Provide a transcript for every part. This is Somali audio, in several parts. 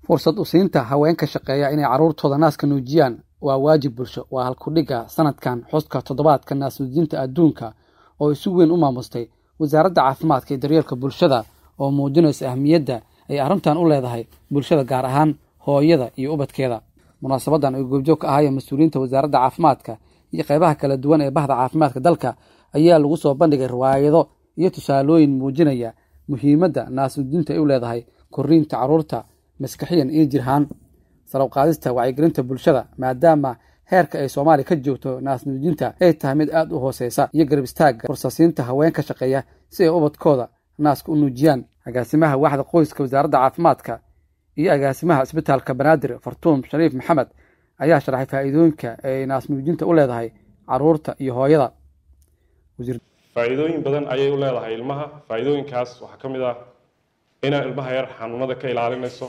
fursad u siinta haweenka shaqeeya inay carruurtooda naaska nuujiyaan waa waajib bulsho waa halkudhigga sanadkan xuska toddobaadka naas nuujinta adduunka oo si weyn u maamustay wasaaradda caafimaadka iyo daryeelka bulshada oo muujinaysa ahmiyadda ay arrintan u leedahay bulshada gaar ahaan hooyada iyo ubadkeeda munaasabadan ay goobjoog ka ahaayeen mas-uuliyiinta wasaaradda caafimaadka iyo qaybaha kala duwan ee bahda caafimaadka dalka ayaa lagu soo bandhigay riwaayado iyo tusaalooyin muujinaya muhiimadda naasnuujinta ay u leedahay korriinta carruurta maskaxiyan iyo jirhaan sarowqaadista wacyigelinta bulshada maadaama heerka ay soomaaliya ka joogto naasnuujinta ay tahay mid aad u hooseysa iyo garab istaagga fursasiinta haweenka shaqeeya si ay ubadkooda naaska u nuujiyaan agaasimaha waaxda qoyska wasaaradda caafimaadka iyo agaasimaha isbitaalka banaadir fartuum shariif maxamed ayaa sharaxay faa'iidooyinka ay naasnuujinta u leedahay carruurta iyo hooyada faa'iidooyin badan ayay u leedahay ilmaha faa'iidooyinkaas waxaa ka mid ah inaa ilmaha yar xanuunada ka ilaalinayso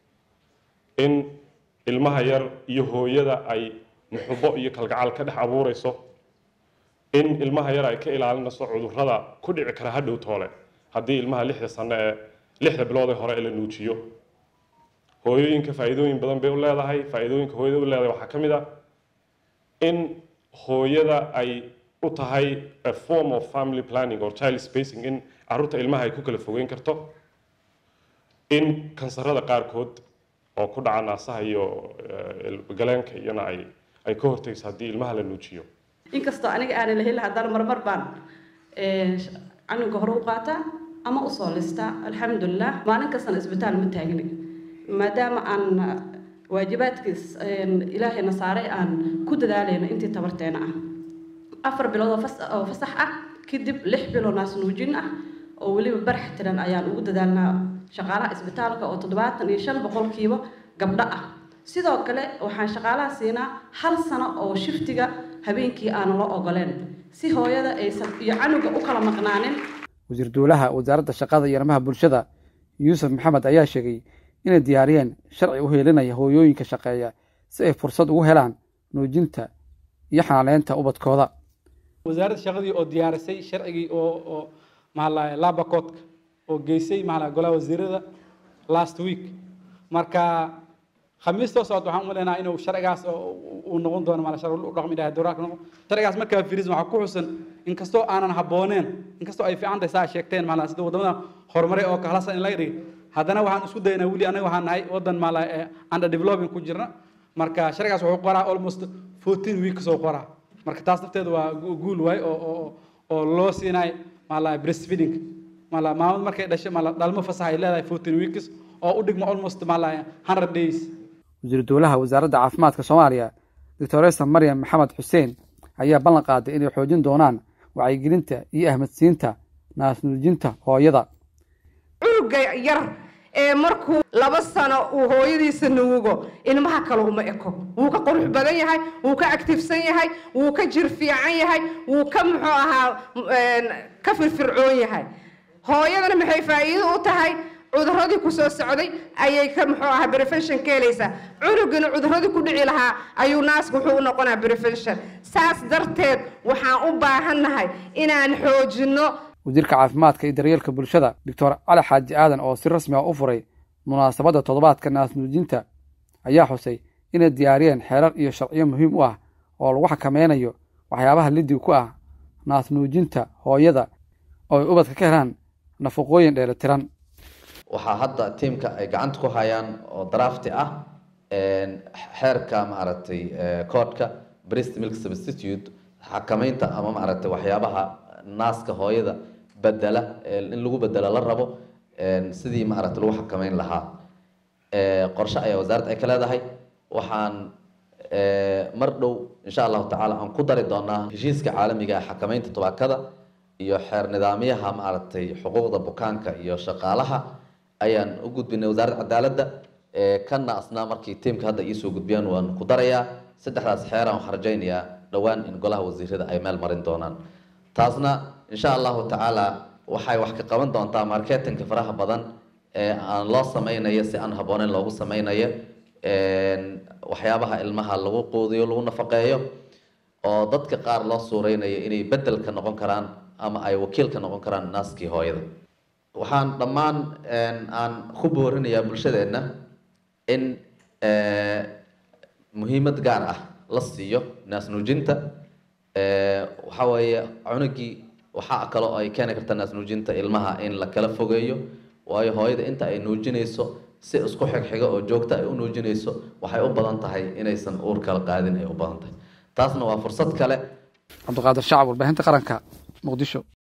in ilmaha yar iyo hooyada ay muxubo iyo kalgacal ka dhex abuurayso in ilmaha yar ay ka ilaalinayso cudurrada ku dhici kara hadhow toole haddii ilmaha lixda sano ee lixda bilood ee hore ee la nuujiyo hooyooyinka faa'iidooyin badan bay u leedahay faa'iidooyinka hooyada u leedahay waxaa ka mid ah in hooyada ay u tahay a form of family planning or child spacing in carruurta ilmaha ay ku kala fogeyn karto in kansarada qaarkood oo ku dhaca naasaha iyo galeenka iyana ay ay ka hortagayso haddii ilmaha la nuujiyo inkastoo aniga aanan lahelin haddana marmar baan canuga hore u qaataa ama usoo listaa alxamdulilah maalin kastana isbitaal ma taagni maadaama aan waajibaadkiis ilaahayna saaray aan ku dadaalayno intii tabarteena ah afar bilood oo fasax ah kadib lix bilood naas nuujin ah oo weliba barax tiran ayaan ugu dadaalnaa shaqaalaha isbitaalka oo toddobaatan iyo shan boqolkiiba gabdho ah sidoo kale waxaan shaqaalaha siinaa hal sano oo shiftiga habeenkii aanan la ogoleen si hooyada aysan iyo canuga u kala maqnaanin wasiir duulaha wasaaradda shaqada iyo arrimaha bulshada yuusuf maxamed ayaa sheegay inay diyaariyeen sharci u heelinaya hooyooyinka shaqeeya si ay fursad ugu helaan nuujinta iyo xanaaleynta ubadkooda wasaaradda shaqadii oo diyaarisay sharcigii oo oo maala labacoodka oo geysay maala golaha wasiirada last week marka khamiistoo socod waxaan umaleynaa inuu sharcigaas uu noqon doono maala sharci u dhaqmi dhahay dowraha noqon sharcigaas markaa firis waxaa ku xusan inkastoo aanan habbooneen inkastoo ay fiican tahay saa sheegteen maala sida wadamada horumaray oo kahlasa in laga dhigay haddana waxaan isku daynaa weli anaga waxaan nahay wadan maala under developing ku jirna marka sharcigaas wuxuu qoraa almost fourteen weeks oo qoraa marka taas nafteeda waa guul waay oo oo oo loo siinaay maala breastfeeding maala maamad markay dhashay maala dhalmo fasax ay leedahay fourteen weeks oo u dhigma almost maala hundred days wasiiru dowlaha wasaaradda caafimaadka soomaaliya doctoresa maryam maxamed xuseen ayaa ballan qaaday inay xoojin doonaan wacyigelinta iyo ahmadsiinta naasnuujinta hooyada cunuga yar ee markuu laba sano uu hooyadiisa nuugo ilmaha kale uma eko wuu ka qurux badan yahay wuu ka actifsan yahay wuu ka jir fiican yahay wuu ka muxuu ahaa ka firfircoon yahay hooyadana maxay faa'iido u tahay cuduradii ku soo socday ayay ka muxuu ahaa prevention ka helaysaa cunugina cuduradii ku dhici lahaa ayuu naaska wuxuu u noqonaa prevention saas darteed waxaan u baahannahay inaan xoojinno wasiirka caafimaadka iyo daryeelka bulshada doctor cali xaaji aadan oo si rasmi ah u furay munaasabadda toddobaadka naasnuujinta ayaa xusay inay diyaariyeen xeerar iyo sharciyo muhiim u ah oo lagu xakameynayo waxyaabaha liddig ku ah naasnuujinta hooyada oo ay ubadka ka helaan nafaqooyin dheelitiran waxaa hadda tiimka ay gacanta ku hayaan oo drafti ah xeerka maaragtay koodhka breast milk substitute xakameynta ama maaragtay waxyaabaha naaska hooyada bedela in lagu bedelo la rabo sidii maaragtay lagu xakameyn lahaa qorshe ayaa wasaaradda ay ka leedahay waxaan mar dhow insha allahu tacaala aan ku dari doonaa heshiiska caalamiga ah xakameynta tubaakada iyo xeer nidaamyaha maaragtay xuquuqda bukaanka iyo shaqaalaha ayaan u gudbinay wasaaradda cadaaladda kana asnaa markii tiimka hadda iisoo gudbiyaan waan ku darayaa saddexdaas xeeraan waxaan rajaynayaa dhowaan in golaha wasiirada ay meel marin doonaan taasna insha allahu tacaala waxay wax ka qaban doontaa marketinka faraha badan ee aan loo sameynayo si aan habbooneyn loogu sameynayo waxyaabaha ilmaha lagu quudiyo lagu nafaqeeyo oo dadka qaar loo suureynayo inay bedelka noqon karaan ama ay wakiilka noqon karaan naaskii hooyada waxaan dhammaan aan ku boorinayaa bulshadeenna in muhiimad gaar ah la siiyo naasnuujinta waxaa weeye cunugii waxaa kaloo ay keeni karta naasnuujinta ilmaha in la kala fogeeyo waayo hooyada inta ay nuujinayso si isku xigxiga oo joogta ay u nuujinayso waxay u badan tahay inaysan uur kala qaadin ay u badan tahay taasna waa fursad kale cabdiqaadir shacab warbaahinta qaranka muqdisho